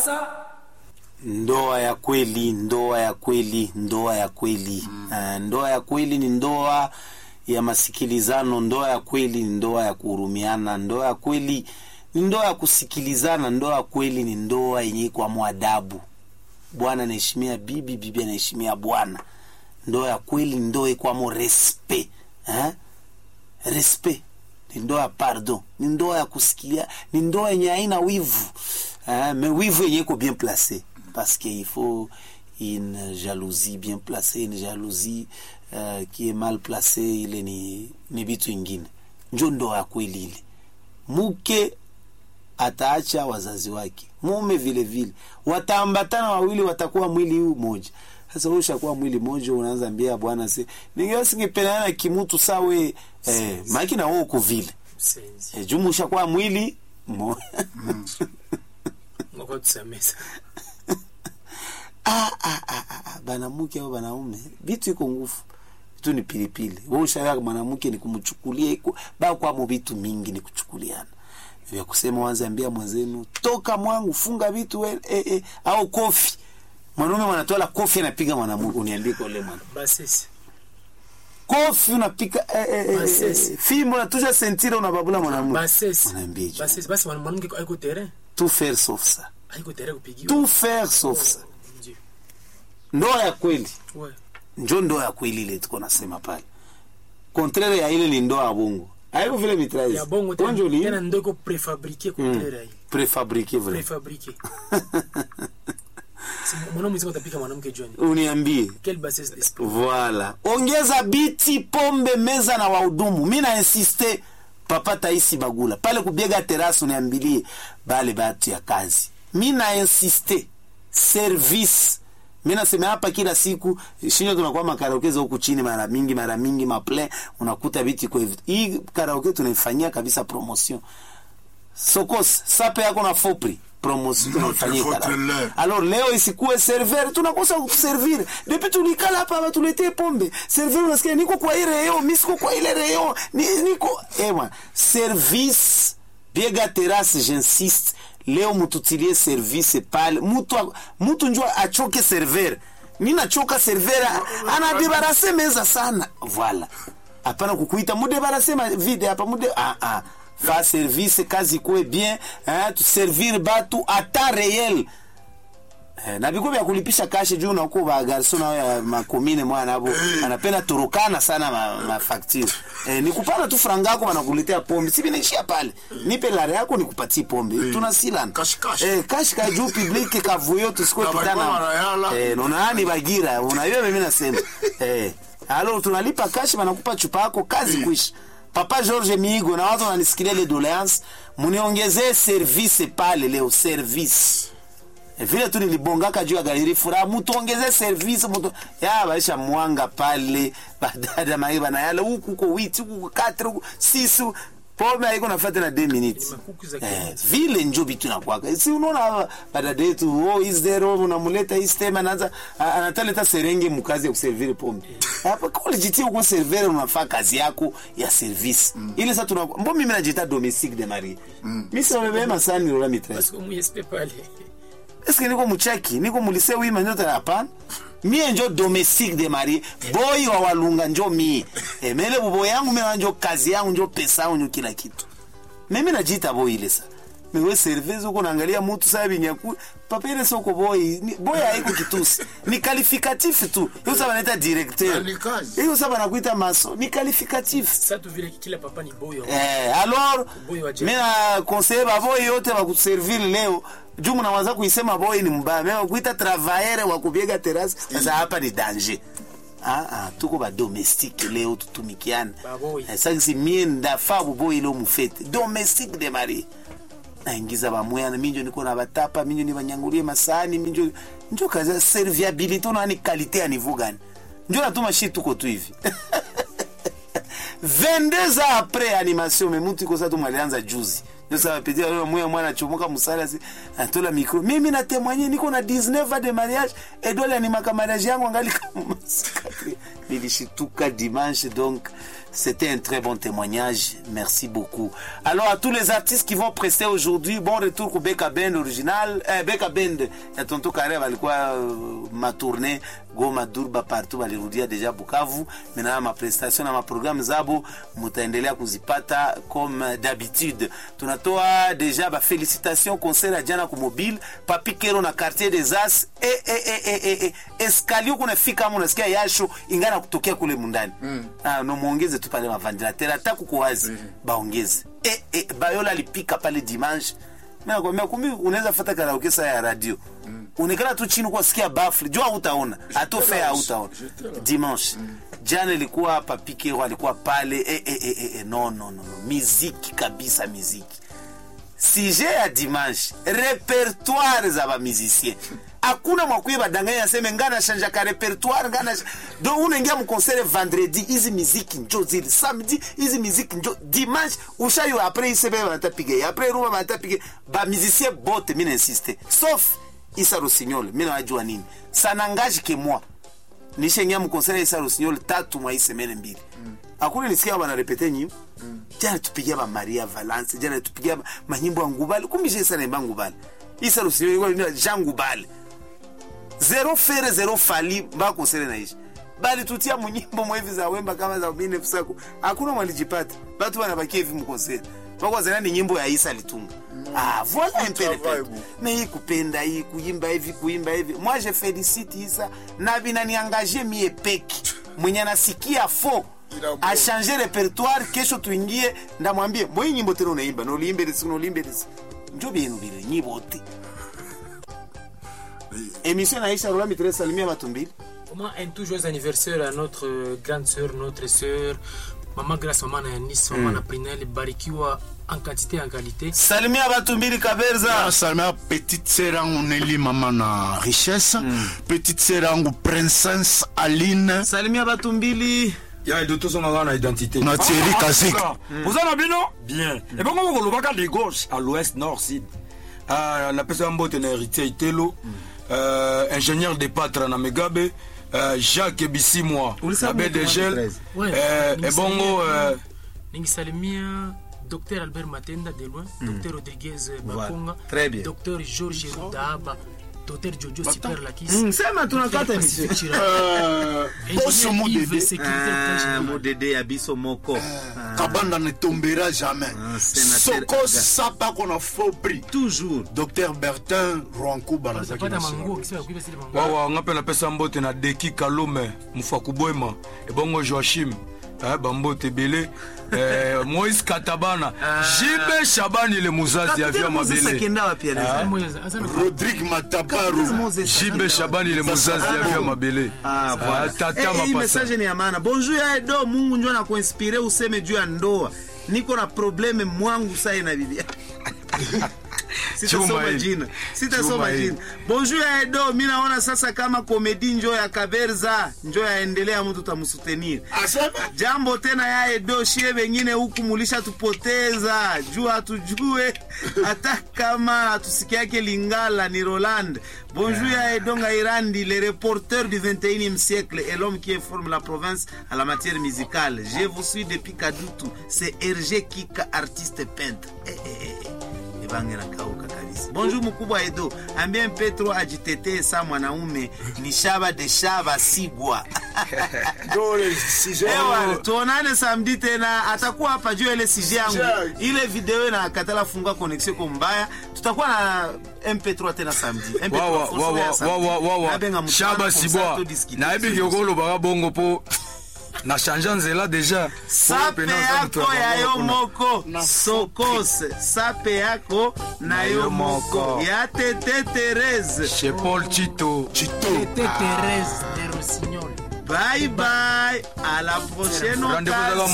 sasa ndoa ya kweli ndoa ya kweli ndoa ya kweli mm. uh, ndoa ya kweli ni ndoa ya masikilizano ndoa ya kweli ni ndoa ya kuhurumiana ndoa ya kweli ni ndoa ya kusikilizana ndoa ya kweli ni ndoa yenye kwa mwadabu bwana anaheshimia bibi bibi anaheshimia bwana ndoa ya kweli ni ndoa ikwamo respect eh? respect ni ndoa ya pardon ni ndoa ya kusikilia ni ndoa yenye haina wivu eh? mais wivu yenye iko bien placé parce qu'il faut une jalousie bien placée une jalousie uh, qui est mal placée ile ni ni vitu ingine njo ndoa ya kweli ile mke ataacha wazazi wake mume vile vile wataambatana wawili watakuwa mwili huu moja sasa wewe ushakuwa mwili moja unaanza ambia bwana se ningewa singependana na kimutu sawe eh, maiki na wewe uko vile msenzi eh, jumu ushakuwa mwili mo ngoko tusamesa ah, ah, ah, ah, ah, banamuke au banaume vitu iko ngufu vitu ni pilipili wewe ushaga mwanamke ni kumchukulia iko ba kwamo vitu mingi ni kuchukuliana vya kusema wanze ambia mwenzenu toka mwangu funga vitu we, eh, eh, au kofi mwanaume mwanatola kofi anapiga mwanamke uniambie kwa ule mwana basisi kofi unapiga eh, eh, eh, Masesi. eh, fimbo unatuja sentire unababula mwanamke basisi Unaambia je? basisi basi mwana- mwanamke aiko tere tout faire sauf ça aiko tere kupigiwa tout faire sauf ça Ndio. ndoa ya kweli Ouais. njo ndoa ya kweli ile tuko nasema pale contraire ya ile ni ndoa ya bongo haiko vile mitraise ya bongo Onjo tena li tena ndoko prefabrique contraire hii prefabrique vrai prefabrique Si mwanaume mzima utapika mwanamke joni uniambie quelle bassesse d'esprit voilà ongeza biti pombe meza na wahudumu mi na insiste papa taisi bagula pale kubiega terasi uniambilie bale batu ya kazi mi na insiste service mi nasema hapa kila siku shinyo tunakuwa makaraokeza huku chini mara mingi mara mingi maple unakuta viti kwa hivi hii karaoke tunaifanyia kabisa promotion sokos sape yako na fopri promotion tunaifanyia Notre karaoke. faute alors leo isikuwe server tunakosa kuservir depuis tulikala hapa batuletee pombe server unasikia niko kwa ile reo mi siko kwa ile reo ni, niko ewa service biega terrasse j'insiste leo mututilie service pale mutu mutu njo achoke server mi nachoka server anadebarase meza sana voilà hapana kukuita mudebarase ma vide hapa mude ah, ah. fa service kazi kuwe bien eh, tuservir batu ata réel Eh, na viko vya kulipisha kashe juu nakuwa bagarso nao ya makomine mwana abo anapenda turukana sana ma, ma facture eh, ni kupana tu franga yako wanakuletea pombe si vinaishia pale nipe lare yako nikupatie pombe tunasilana Cash, cash. eh, cash ka juu public kavuyo tusikuwe Na kitana walikuwa wanayala. eh, nonani bagira unajua mimi nasema eh, alo tunalipa cash wanakupa chupa yako kazi kuisha papa George Migo na watu wananisikilia le doléance muniongezee service pale leo service vile tu nilibongaka juu ya galeri furaha mutuongeze service mutu ya baisha mwanga pale badada mai banayala huku uko witi huku uko katre huku sisi pombe haiko nafata na 2 minutes makuku za eh, kienyeji. vile njo vitu nakwaka si unaona badada yetu oh is there oh, unamuleta hii stem anaanza a- anataleta serenge mkazi ya kuservire pombe hapa kwa ulijitia uko servere unafaa kazi yako ya service ile sasa tuna mbo mimi najita domestique de Marie mimi sio bebe masani lola mitres parce que mu espe pale eske niko mucheki niko mulise wima njo tena hapana mie njo domestique de mari boy wa walunga njo mie emele bubo yangu mimi njo kazi yangu njo pesa yangu njo kila kitu mimi najiita boy ile sa mewe service uko naangalia mtu sasa binyaku papa ile soko boy ni, boy haiko kitusi ni qualificatif tu hiyo sasa wanaita directeur Na ni kazi. hiyo sasa wanakuita maso ni qualificatif sasa tu vile kila papa ni boyo Eh, alors Boy wa jeu. mi na conseille baboyi yote bakuservir leo juu mnawaza kuisema boy ni mbaya me kuita travailleur wa kubiega terasi sasa hapa ni danger ah, ah, tuko badomestique leo tutumikiane Baboy. Eh, sasa mie ndafaa buboyi leo mufete domestique de mari naingiza bamwana minjo niko na batapa minjo nibanyangulie masani minjo njo kazi ya serviabilité unani kalite ya niveau gani njo natuma shi tuko tu hivi 22 ans après animation me mtu iko sasa tu mwalianza juzi ndio sasa pedi leo mwe mwana chomoka musala si atola micro mimi na témoigner niko na 19 ans de mariage et dole animaka mariage yangu angali kama masikati nilishituka dimanche donc C'était un très bon témoignage. Merci beaucoup. Alors, à tous les artistes qui vont prester aujourd'hui, bon retour au Beka Band original. Eh, Beka Band, ya Tonto Kare walikuwa uh, ma tournée Goma, Durba, partout walirudia deja Bukavu. Maintenant, ma prestation na ma programme zabo mutaendelea kuzipata comme d'habitude. Tunatoa deja ba félicitations concert ya jana ku mobile Papi Kero na quartier des As e e e e e, e. escalier kunafika kama unasikia yasho ingana kutokea kule mundani mm. ah, no muongeze tu pale maventilateur hata kuko wazi mm. baongeze e, e, Bayola alipika pale dimanche mimi nakwambia kumbi unaweza fata karaoke saa ya radio mm. unekana tu chini kwa sikia bafle jua hutaona atofe hautaona dimanche jana ilikuwa Papi Kero alikuwa pale e, e, e, e, e, no, no, no, no. miziki kabisa miziki sujet ya dimanche repertoire za bamusicien hakuna mwakuye badanganya aseme ngana shanja ka repertoire ngana do unaingia mkonsere vendredi hizi miziki njo zili samedi hizi miziki njo dimanche ushayo apres isebe banatapiga apres rumba banatapiga bamusicien bote mina insiste sauf isa rosignol mina wajua nini sanangaji ke moi nishaingia mkonsere isa rosignol tatu mwa hii semene mbili hakuna nisikia banarepete nyimbo jana tupigia ba Maria Valance jana tupigia manyimbo ya ngubali kumisha isa naimba ngubali isa rosignol ilikuwa ni Jean ngubali zero fere zero fali mpaka konsere naishi bali tutia munyimbo mwevi za wemba kama za mine fusako hakuna mwalijipata batu wanabakia hivi mkonsere mpaka zana ni nyimbo ya Isa alitunga ah voilà un peu le travail, fait bon. mais hii kupenda hii kuimba hivi kuimba hivi moi je félicite Isa na binaniangaje mie peki mwenye anasikia fo Ila bon. achange repertoire kesho tuingie ndamwambie mwe nyimbo tena unaimba noliimbe lesi noliimbe lesi njo bienu bile nyibote émission naisha rola mitre salimia watu mbili Comment un tout joyeux anniversaire à notre euh, grande sœur, notre sœur, Maman Grace, Maman Yanis, Maman mm. Prinel, barikiwa en quantité et en qualité. salimia watu mbili kaberza nasalimia petite sœur yangu neli mama na richesse petite sœur yangu princesse aline salimia watu mbili ya edo tozongaka na identité na thierry kazik oza na bino bien ebongo bokolobaka de gauche à l'ouest nord sud Ah, napesa ya mbote na héritier itelo euh, ingénieur de patre na megabe euh, jacques bisimwa Ulisema na mbote bdgl 13. Ouais, euh, ningisalimia- ebongo euh, ningisalimia Dr Albert Matenda de loin, Dr Rodriguez Bakonga, très bien. Dr Georges Daaba, Dr Jojo Super Lakis, Mm, sema tunakata Dr. emission. Pacifique Chirag, boso Ingénieur Yves, modede sécurité au général. modede ya biso moko kabanda ne tombera jamais Ah, sénateur soko Aga. sapako na faux prix toujours docteur bertin rwankuba nazaki Utapata na manguo, sima. ukisema kuiba zile manguo. wawa nga mpe napesa mbote na deki kalome mofaku bwema ebongo joachim eh, bambote ebele eh, moïse katabana jibe shabani le muzazi avia mabele akenda wapi aleza Moyo, aza na- rodrigue matabaru jibe shabani le muzazi avia mabele Ah, voilà. Ah, tata Eh, eh, hii mapasa message ni ya maana bonjour ya edo mungu njo anakuinspire useme juu ya ndoa niko na probleme mwangu sai na bibi Chuma sitasoma hii. jina sitasoma Chuma hii. jina bonjour ya edo mi naona sasa kama komedi njo ya kaberza njo yaendelea mtu tamusutenir asema jambo tena ya edo shie wengine huku mulisha tupoteza juu hatujue hata kama hatusikiake lingala ni roland bonjour ya edo ngairandi le reporter du 21e siècle et l'homme qui informe la province à la matière musicale je vous suis depuis kadutu c'est rg kika artiste peintre eh, eh, eh, eh. Ebange nakauka kabisa bonjour mkubwa edo ambie petro ajitetee sa mwanaume ni shaba de shaba sigwa Ewa, tuonane samedi tena atakuwa hapa juu ya ile sije yangu Sije. ile video na katala fungua connexion kwa mbaya tutakuwa na mp3 tena samedi MP3 wawa force ya wawa samedi. wawa wawa Nabenga mutano, shaba comme ça, sibwa to discuter. nayebi kolobaka bongo mpo na change nzela deja sape yako ya yo moko sokose sape yako na yo moko ya tete Therese chez paul chito chito Tete Thérèse de Rossignol. bye bye à la prochaine Rendez-vous dans la occasion